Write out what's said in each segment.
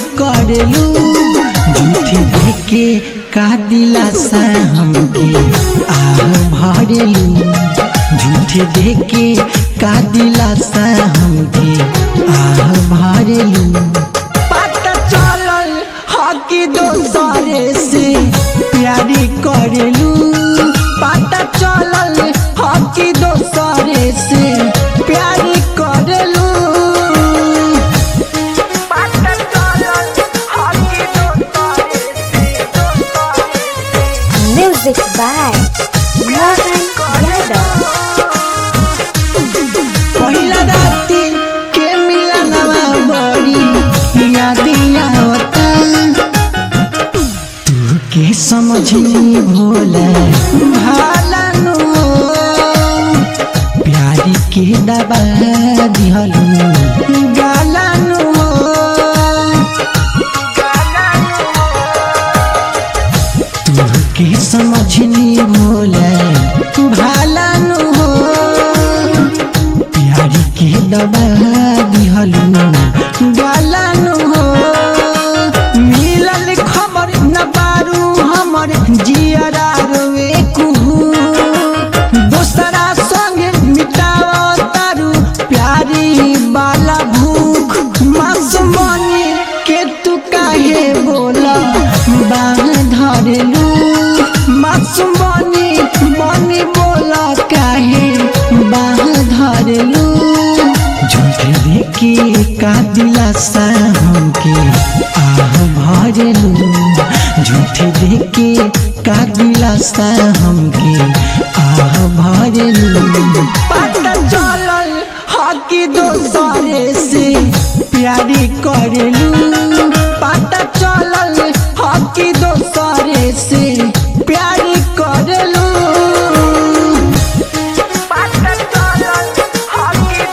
करेलू झूठे देखे का दिलासा हमके आह भरेलू झूठे देखे का दिलासा हमके आह भरेलू पता चलल हकी दोसरे से प्यारी करेलू पता चलल हकी दोसरे से प्यारी करेलू पता चलल हकी दोसरे Music by Mohan Yadav. पहिला राती के मिलनवा बड़ी यादिया होता तू के समझनी भोला भालनु प्यारी के दबा दिहलु गालनु तू के समझनी भोला भालनु हो प्यारी के दबा दिहलु गालनु हो मिलल खबर न बारू हमर जियरा रोए कुहू दोसरा संगे मिटाव तारू प्यारी बाला भूख मासुमनी के तू काहे बोला बाह धरलू मासुमनी बनी बोला काहे बाह धरलू झूठे देखे का दिलासा हमके आह भरलू झूठे देखे का दिलासा हमके आह भरलू पता चलल हकी दोसरे से प्यारी करेलू पता चलल हकी दोसरे से प्यारी करेलू पता चलल हकी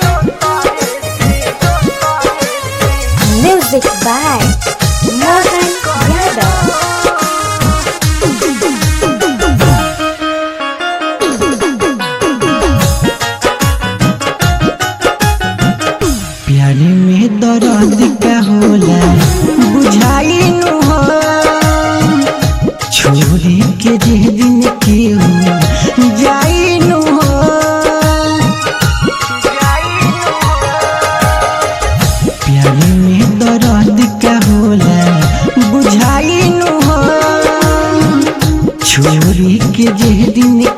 Music by Mohan Yadav. प्यारे में दर्द का होला बुझाई नु हो छोरी के जे दिन के हो जाई नु हो प्यारे में दर्द का होला बुझाई नु हो छोरी के जे दिन